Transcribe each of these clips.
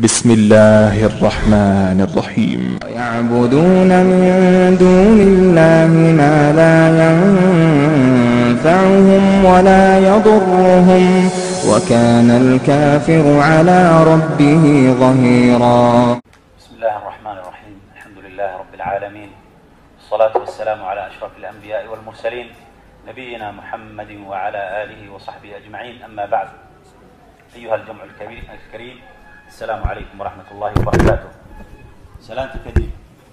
بسم الله الرحمن الرحيم يعبدون من دون الله ما لا ينفعهم ولا يضرهم وكان الكافر على ربه ظهيرا بسم الله الرحمن الرحيم الحمد لله رب العالمين والصلاة والسلام على أشرف الأنبياء والمرسلين نبينا محمد وعلى آله وصحبه أجمعين أما بعد أيها الجمع الكبير الكريم السلام عليكم ورحمة الله وبركاته سلامت كدib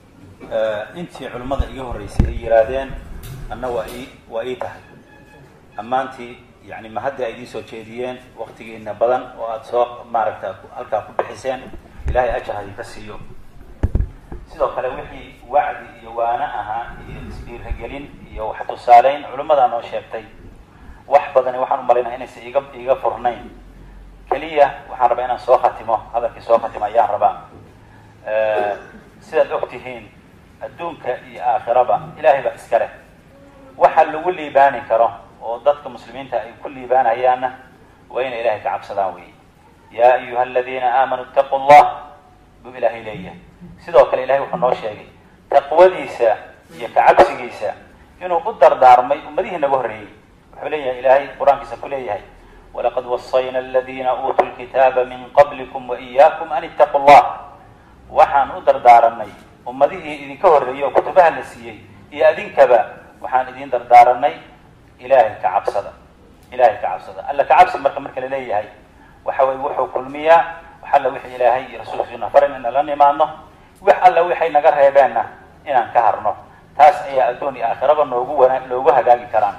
intii culimmada iga horreysay ay yihaahdeen anna waa ii waa ii tahay ammaantii yani ma hadda ay idiin soo jeediyeen waktigiina badan oo aada soo maaragta halkaa ku bixiseen ilahay ajar ha idinka siiyo sidoo kale wixii wacdi iyo waano ahaa iyo isdhiiragelin iyo wax tusaaleyn culimmadaa noo sheegtay wax badani waxaan u malaynaya inaysan iga iga furnayn keliya waxaan rabaa inaan soo khatimo hadalkii soo khatimo ayaan rabaa sidaad og tihiin adduunka iyo aakhiraba ilahay baa iska leh waxa lagu liibaani karo oo dadka muslimiinta ay ku liibaanayaanna waa inay ilahay ka cabsadaan wey yaa ayuha aladiina aamanuu itaquu llah buu ilaahay leeyahay sidoo kale ilahay wuxuu noo sheegay taqwadiisa iyo kacabsigiisa inuu u dardaarmay ummadihii naga horreeyey wuxuu leeyahay ilaahay qur-aankiisa ku leeyahay walaqad wasayna aladiina uutuu lkitaaba min qablikum waiyaakum an ittaquu llah waxaan u dardaaranay ummadihii idinka horreeyey oo kutubaha la siiyey iyo adinkaba waxaan idin dardaaranay ilahay ka cabsada ilahay ka cabsada alla ka cabsi marka marka laleeyahay waxa weye wuxuu kulmiyaa wax alla wixii ilaahay iyo rasuulkiisuna faran inaan la nimaadno wax alla waxay naga reebeenna inaan ka harno taas ayaa addoon iyo aakhiraba noogu wana loogu hagaagi karaan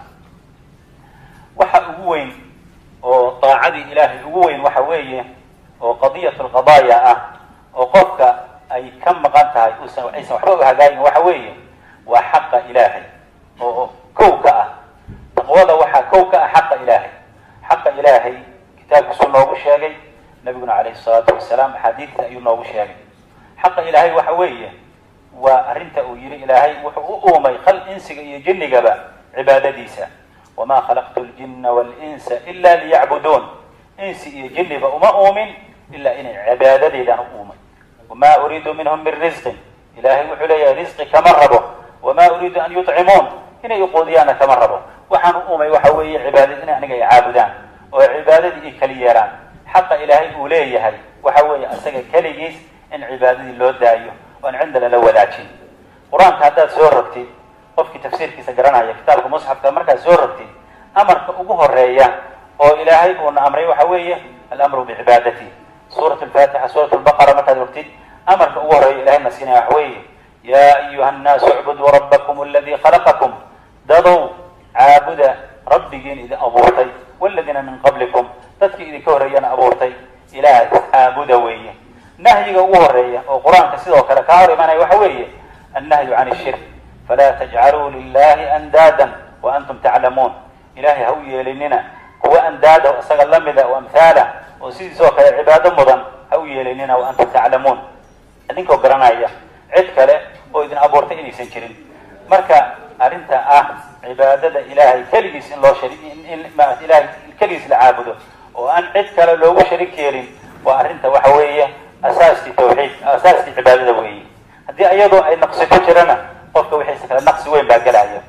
waxa ugu weyn oo daacadii ilaahay ugu weyn waxa weeye oo qadiyat alqadaaya ah oo qofka ay ka maqan tahay usan aysan waxba u hagaagin waxa weeye waa xaqa ilaahay oo kow ka ah taqwada waxaa kow ka ah xaqa ilaahay xaqa ilaahay kitaabkiisuu noogu sheegay nabiguna calayhi salaatu wasalaam axaadiidta ayuu noogu sheegay xaqa ilaahay waxa weeye waa arrinta uu yihi ilaahay wuxuu u uumay khal insiga iyo jinnigaba cibaadadiisa wamaa khalaqtu ljina walinsa ila liyacbuduun insi iyo jinniba uma uumin ilaa inay cibaadadeedaan u uumay wamaa uriidu minhum min risqin ilaahay wuxuu leeyahay risqi kama rabo wamaa uriidu an yutcimuun inay uquudiyaanna kama rabo waxaan u uumay waxa weeye cibaadad in aniga ay caabudaan oo cibaadadii ay keli yeelaan xaqa ilaahay uu leeyahay waxa weeye asaga keligiis in cibaadadii loo daayo oan cinda lala wadaajin qur-aanka haddaad soo rogtid qofkii tafsiirkiisa garanaya kitaabka musxafka markaad soo rogtid amarka ugu horeeya oo ilaahay uuna amray waxa weeye alamru bicibaadati suurat lfatixa suurat lbaqara markaad rogtid amarka ugu horeeya ilahayna siinaya waxa weeye yaa ayuha annaasu icbuduu rabbakum aladii khalaqakum dadow caabuda rabbigiin idin abuurtay waladiina min qablikum dadkii idinka horreeyana abuurtay ilaah caabuda weeye nahyiga ugu horeeya oo qur-aanka sidoo kale kaa hor imaanaya waxa weeye annahyu can ishirk falaa tajcaluu lilahi andaadan wa antum taclamuun ilahay ha u yeelinina kuwa andaada isaga lamida oo amhaala oo sidiisoo kale cibaado mudan ha u yeelinina wa antum taclamuun idinkoo garanaya cid kale oo idin abuurtay inaysan jirin marka arrinta ah cibaadada ilaahay keligiis in loo shari in maarata ilahay keligiis la caabudo oo aan cid kale loogu sharig yeelin waa arrinta waxa weeye asaaskii tawxiid asaaskii cibaadada weeye haddii iyadoo ay naqsi ku jirana qofka wixiisa kale naqsi weyn baa gelaya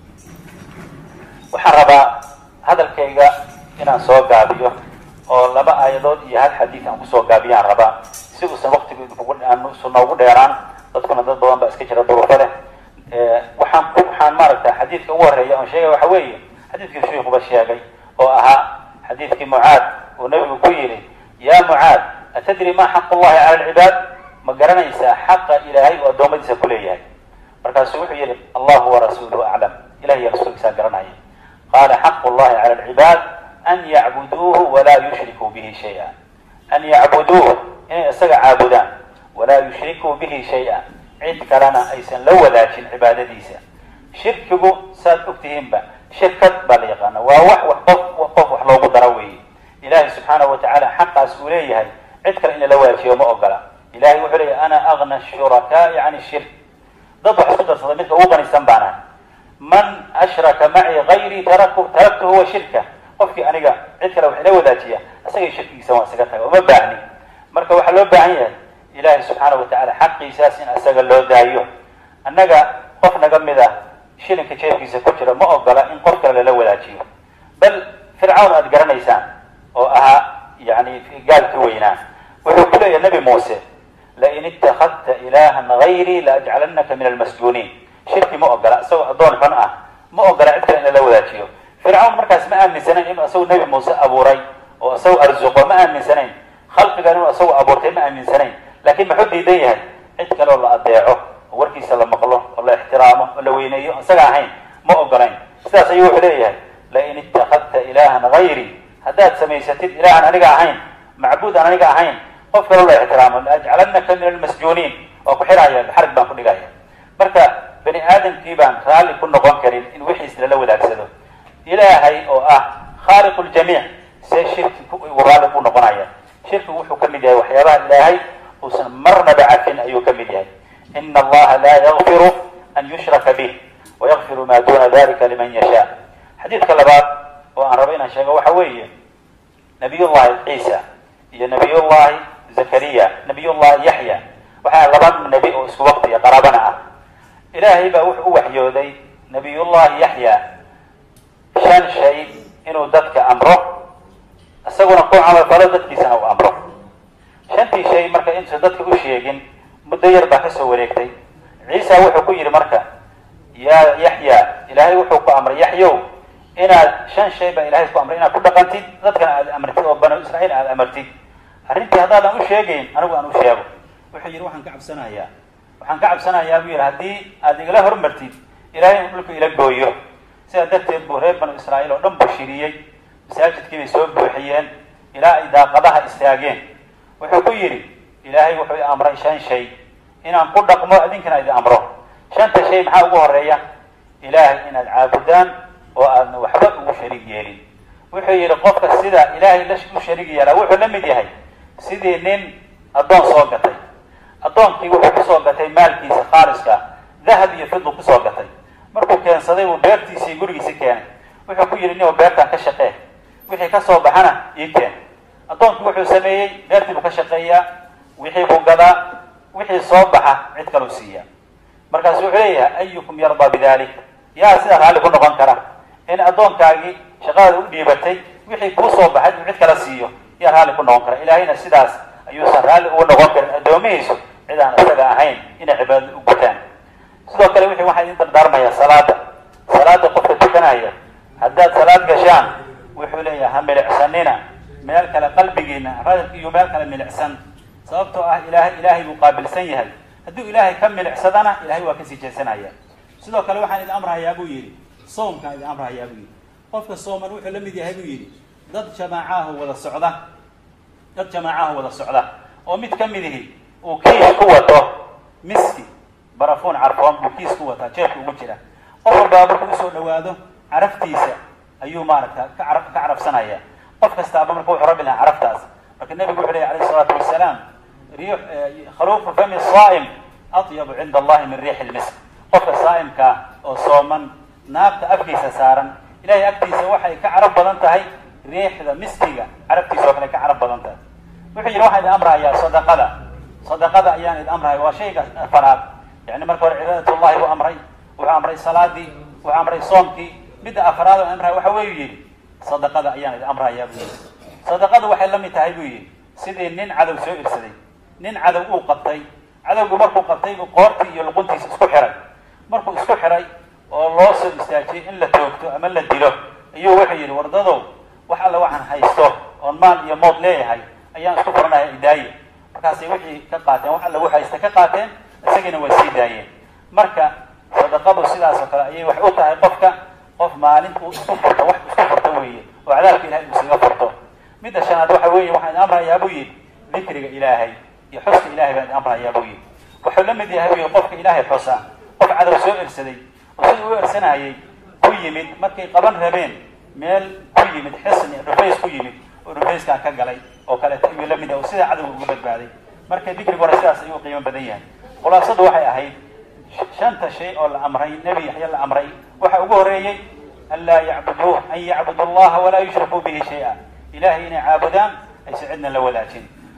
waxaan rabaa hadalkayga inaan soo gaabiyo oo laba aayadood iyo hal xadiid aan kusoo gaabiyaan rabaa si uusan waktigu idinkusu noogu dheeraan dadkuna dad badan baa iska jira duruufo leh waxaan waxaan maaragta xadiidka ugu horeeya oon sheegay waxa weeye xadiidkii shiikuba sheegay oo ahaa xadiidkii mucaad uu nabigu ku yidhi yaa mucaad atadri ma xaq llahi cala alcibaad ma garanaysaa xaqa ilaahay oo addoommadiisa ku leeyahay markaasuu wuxuu yihi allahu warasuuluhu aclam ilahi iyo rasuulkiisaa garanaya qaala xaqu llahi cala alcibaad an yacbuduuhu walaa yushrikuu bihi shaya an yacbuduuh inay isaga caabudaan walaa yushrikuu bihi shay-a cid kalena aysan la wadaajin cibaadadiisa shirkigu saad ogtihiinba shirkad baa la yaqaana waa wax wax qof qof wax loogu daro weeye ilahay subxaanahu watacaala xaqaas uu leeyahay cid kale in lala wadaajiyo ma ogola ilahay wuxuu leeyahy ana agna shurakaai can shirk dad wax isku darsada midka ugu qanisan baanahay man ashraka macii gayrii taraku taraktuhu wa shirka qofkii aniga cid kale wax ila wadaajiya isagay shirkigiisa waa isaga taga uma baahni marka waxaa loo baahan yahay ilaahay subxaanahu watacaala xaqiisaas in isaga loo daayo annaga qof naga mid ah shilinka jeefkiisa ku jira ma ogola in qof kale lala wadaajiyo bal fircawn aad garanaysaan oo ahaa yani gaalkii weynaa wuxuu ku leeyahay nabi muuse lain itakadta ilahan gayrii laajcalanaka min almasjuuniin shirki ma ogola isagoo addoon xun ah ma ogola cid kale in lala wadaajiyo fircawn markaas ma aaminsanayn inuu isagu nabi muuse abuuray oo isagu arzuqo ma aaminsanayn khalqigan inuu isagu abuurtay ma aaminsanayn laakiin muxuu diidan yahay cid kale oo la adeeco oo warkiisa la maqlo oo la ixtiraamo oo la weyneeyo o isaga ahayn ma ogolayn sidaas ayuu wuxuu leeyahay lain itakadta ilahan gayrii haddaad samaysatid ilahan aniga ahayn macbuud aan aniga ahayn qof kaloo la ixtiraamo laajcalanaka min almasjuuniin waa ku xiraya xarig baan ku dhigaya marka bani aadamkii baan raalli ku noqon karin in wixiis lala wadaagsado ilaahay oo ah khaaliqu ljamiic see shirki raalli ku noqonaya shirkigu wuxuu ka mid yahay waxyaabaha ilaahay uusan marnaba cafin ayuu ka mid yahay ina allaha laa yakfiru an yushraka bih wayakfiru ma duna dalika liman yasha xadiidka labaad oo aan rabo inaan sheego waxa weeye nabiyullahi ciisa iyo nabiyullahi zakariya nabiyullahi yaxya waxaa laba nebi oo isku waqtiya qaraabana ah ilaahay baa wuxuu u waxyooday nabiyullahi yaxya shan shay inuu dadka amro isaguna ku camalfalo dadkiisana u amro shantii shay marka intuusan dadka u sheegin muddo yar baa kasoo wareegtay ciisa wuxuu ku yidhi marka yaa yaxya ilaahay wuxuu ku amray yaxyow inaad shan shay baa ilahay ku amray inaad ku dhaqantid dadkana aad amartid oo banu israiil aad amartid arrintii haddaadan u sheegayn anigu aan u sheego wuxuu yidhi waxaan ka cabsanayaa waxaan ka cabsanayaa buu yidhi haddii aad igala hormartid ilahay inu dhulka ila gooyo sidaa darteed buu reer banu israa'iil oo dhan buu shiriyey masaajidkii bay soo buuxiyeen ilaa ay daaqadaha istaageen wuxuu ku yidhi ilaahay wuxuu i amray shan shay inaan ku dhaqmo idinkana idin amro shanta shay maxaa ugu horeeya ilaahay inaad caabudaan oo aadna waxba ugu shariig yeelin wuxuu yidhi qofka sida ilaahay u shariig yeelaa wuxuu la mid yahay sidii nin addoon soo gatay addoonkii wuxuu kusoo gatay maalkiisa khaaliska dahab iyo fidu kusoo gatay markuu keensaday buu beertiisii gurigiisi keenay wuxuu ku yidhi nin beertaan ka shaqee wixii kasoo baxana ii keen addoonkii wuxuu sameeyey beertii buu ka shaqeeyaa wixii buu gadaa wixii soo baxa cid kaluu siiya markaasu wuxuu leeyahay ayukum yardaa bidalik yaa sidaa raalli ku noqon kara in addoonkaagii shaqadaada u dhiibatay wixii kuu soo baxay uu cid kala siiyo yaa raalli ku noqon kara ilaahayna sidaas ayuusan raalli ugu noqon karin addoomihiisu cid aan isaga ahayn inay cibaadada u gutaan sidoo kale wixii waxaa idin dardaarmaya salaada salaada qofka tukanaya haddaad salaad gashaan wuxuu leeyahay ha milicsanina meel kale qalbigiina radab iyo meel kale milicsan sababtoo ah ilahay ilaahay buu qaabilsan yahay hadduu ilaahay ka milicsadana ilahay waa kasii jeesanaya sidoo kale waxaan idin amrahayaa buu yidhi soomkaan idin amrahayaa buu yidhi qofka sooman wuxuu la mid yahay buu yidhi dad jamaacahu wada socda dad jamaacahu wada socda oo mid ka midihi uu kiis ku wato miski barafuun carfoon buu kiis ku wataa jeefka ugu jira qof walbaa markuu usoo dhawaado caraftiisa ayuu maaragta ka cara ka carafsanaya qof kastaaba marka wuxuu rabi lahaa caraftaas marka nebigu wuxu lehy alayh isalaatu wasalaam riix khaluufu fami saa'im atyabu cinda allahi min riixi lmisk qofka saa'imkaa oo sooman naabta afkiisa saaran ilahay agtiisa waxay ka carab badan tahay riixda miskiga carabtiisa oo kale ka carab badan tahay wuxuu yidhi waxaan idin amrahayaa sadaqada sadaqada ayaan idin amrahaya waa shayga afaraad yani marka hore cibaadatullahi buu amray wuxuu amray salaadii wuxuu amray soomkii midda afaraad oo amraya waxa weyu yidhi sadaqada ayaan idin amrahayaa buu yidhi sadaqadu waxay la mid tahay buu yidhi sidii nin cadow soo irsaday nin cadow uu qabtay cadowgu markuu qabtay buu qoortii iyo luquntiisa isku xiray markuu isku xiray oo loo soo istaajiyey in la toogto ama la dilo ayuu wuxuu yidhi wardadow wax alla waxaan haysto oon maal iyo mood leeyahay ayaan isku furanaya idaaye markaasay wixii ka qaateen wax alla waxaysta ka qaateen isagiina waa sii daayeen marka sadaqadu sidaas oo kale ayay wax u tahay qofka qof maalinta uu isku furto wax isku furto weeye oo cadaabka ilahay uu isaga furto midda shanaad waxa weeye waxaan idin amrayaa buu yidhi dikriga ilaahay iyo xuska ilahay baan idin amrayaa buu yidhi wuxuu la mid yahay buu yidhi qofka ilaahay xusa qof cadow soo ersaday oo siduu u ersanayay ku yimid markay qaban rabeen meel ku yimid xisni dhufays ku yimid oo dhufayskaa ka galay oo kaleeto ayuu la mid yahay oo sidaa cadowga uga badbaaday marka dikriguna sidaas ayuu qiimo badan yahay khulaasadu waxay ahayd shanta shay oo la amray nebi yaxya la amray waxa ugu horeeyey an laa yacbuduuh an yacbudu allaha walaa yushrikuu bihi shay-a ilahay inay caabudaan aysa cidna la wadaajin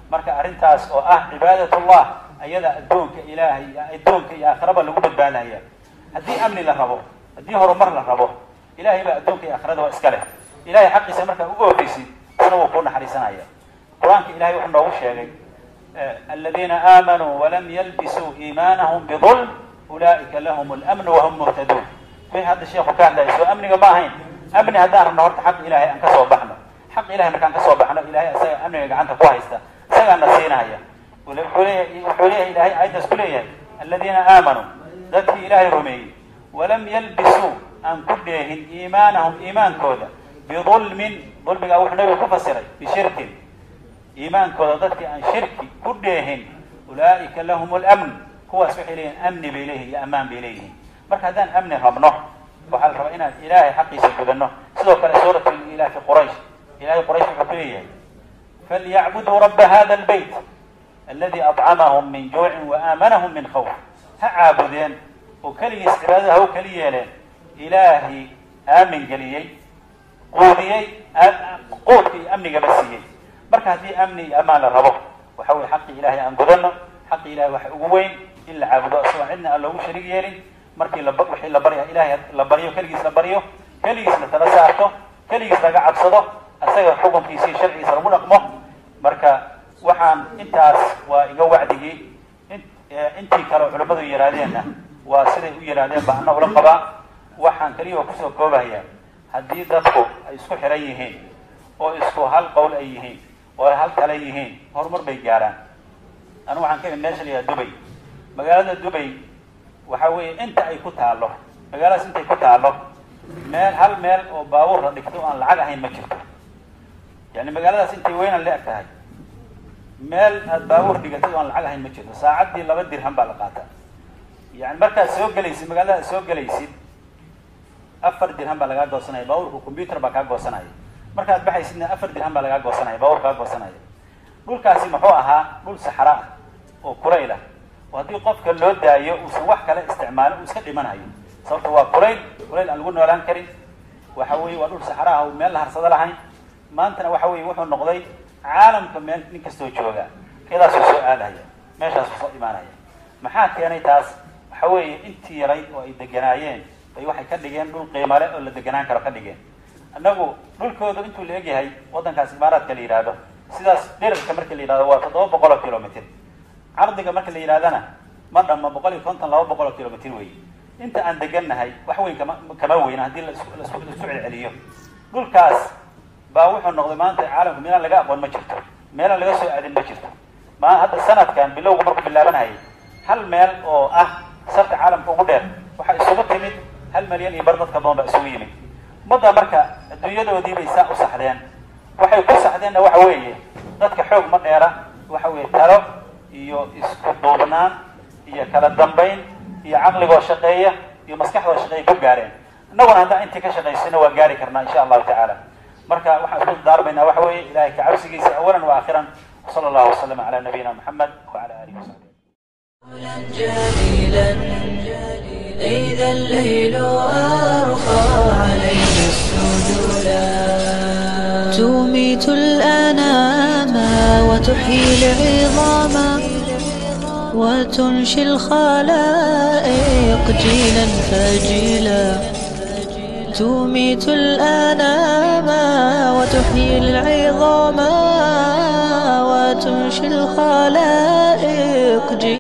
marka arrintaas oo ah cibaadatullah ayada addoonka ilaahay addoonka iyo aakhiraba lagu badbaadaya haddii amni la rabo haddii horumar la rabo ilahay baa addoonka iyo aakhirada waa iska leh ilahay xaqiisa markaa ugu ofeysid isna wuu kuu naxariisanaya qur-aanka ilahay wuxuu noogu sheegay aladiina aamanuu walam yalbisuu iimaanahum bidulm ulaa'ika lahum almnu wahum muhtaduun wixii hadda sheeku ka hadlaya soo amniga ma ahayn amni haddaan rabno horta xaq ilahay aan kasoo baxno xaq ilahay markaan kasoo baxno ilahay isaga amniga gacanta ku haysta isagaana siinaya wuxuu leeyahay wuxuu leeyahay ilahay aayaddaas ku leeyahay aladiina aamanuu dadkii ilaahay rumeeyey walam yalbisuu aan ku dheehin iimaanahum iimaankooda bidulmin dulmigaa wuxuu nabiga ku fasiray bishirkin iimaankooda dadkii aan shirki ku dheehin ulaa'ika lahum lamn kuwaas waxay leeyihin amni bay leeyihin iyo ammaan bay leeyihiin marka haddaan amni rabno waxaa la rabaa inaan ilaahay xaqiisa gudano sidoo kale suurat ilaahi quraysh ilahay quraysh wuxuu ku leeyahay falyacbuduu raba hada lbayt aladi acamahum min juucin waaaamanahum min khawf ha caabudeen oo keligiis cibaadada ha u keli yeeleen ilaahay aamin geliyey quudiyey quudka iyo amnigaba siiyey marka haddii amni iyo amaan la rabo waxa weye xaqii ilahay aan gudano xaqi ilahay waxa ugu weyn in la caabudo isagoo cidna aan loogu sharig yeelin markii la wixii la barya ilahay la baryo keligiis la baryo keligiis la tala saarto keligiis laga cabsado isaga xukunkiisa iyo sharcigiisa lagu dhaqmo marka waxaan intaas waa iga wacdigii intii kale oo culimmadu yihaahdeenna waa siday u yidhaahdeen ba ana ula qabaa waxaan keliya kusoo koobaya haddii dadku ay isku xiran yihiin oo isku hal qowl ay yihiin oo ay hal kale yihiin horumar bay gaaraan anigu waxaan ka imid meesha la yidhaha dubay magaalada dubay waxa weeye inta ay ku taalo magaaladaas intay ku taalo meel hal meel oo baabuur la dhigto aan lacag ahayn ma jirto yani magaaladaas intay weynan la eg tahay meel aad baabuur dhigatay oo aan lacag ahayn ma jirto saacaddii laba dirham baa la qaata yani markaad soo gelaysid magaalada aad soo gelaysid afar dirham baa lagaa goosanaya baabuurka combyuter baa kaa goosanaya markaad baxaysidna afar dirham baa lagaa goosanaya baabuur kaa goosanaya dhulkaasi muxuu ahaa dhul saxra ah oo kulayl ah oo haddii qofka loo daayo uusan wax kale isticmaalin uu iska dhimanayo sababto waa kulayl kulayl aan lagu noolaan karin waxa weye waa dhul saxra ah oo meel la harsado lahayn maantana waxa weye wuxuu noqday caalamka meel nin kastoo jooga iyadaasuu soo aadaya meeshaasuu soo imaanaya maxaa keenay taas waxa weeye intii yarayd oo ay deganaayeen bay waxay ka dhigeen dhul qiimale oo la deganaan karo ka dhigeen annagu dhulkoodu intuu la egyahay waddankaas imaaraadka la yidhaahdo sidaas dherarka marka la yidhahdo waa toddoba boqol oo kilomitr cardiga marka la yidhahdana ma dhamma boqol iyo konton laba boqol oo kilomitr wey inta aan degannahay wax weyn kama kama weyna haddii laisku celceliyo dhulkaas baa wuxuu noqday maanta caalamku meelaan laga aqoon ma jirto meelaan laga soo aadin ma jirto ma hadda sanadkan bilowga markuu bilaabanayay hal meel oo ah sarta caalamka ugu dheer waxaa isugu timid hal malyan iyo bar dadka badan baa isugu yimid ummadda marka adduunyadoodii bay saa u saxdeen waxay ku saxdeenna waxa weeye dadka xoog ma dheera waxa weeye talo iyo isku duubnaan iyo kala dambayn iyo caqligoo shaqeeya iyo maskaxdoo shaqeeya ku gaareen innaguna haddaan intii ka shaqaysana waa gaari karnaa insha allahu tacaala marka waxaan isku daarmaynaa waxa weeye ilahay ka cabsigiisa awalan wa aakhiran وصلى الله وسلم على نبينا محمد وعلى اله وصحبه جليلا إذا الليل أرخى عليه السجولا تميت الأنام وتحيي العظام وتنشي الخلائق جيلا فجيلا تميت الأنام وتحيي العظام وتنشي الخلائق جيلا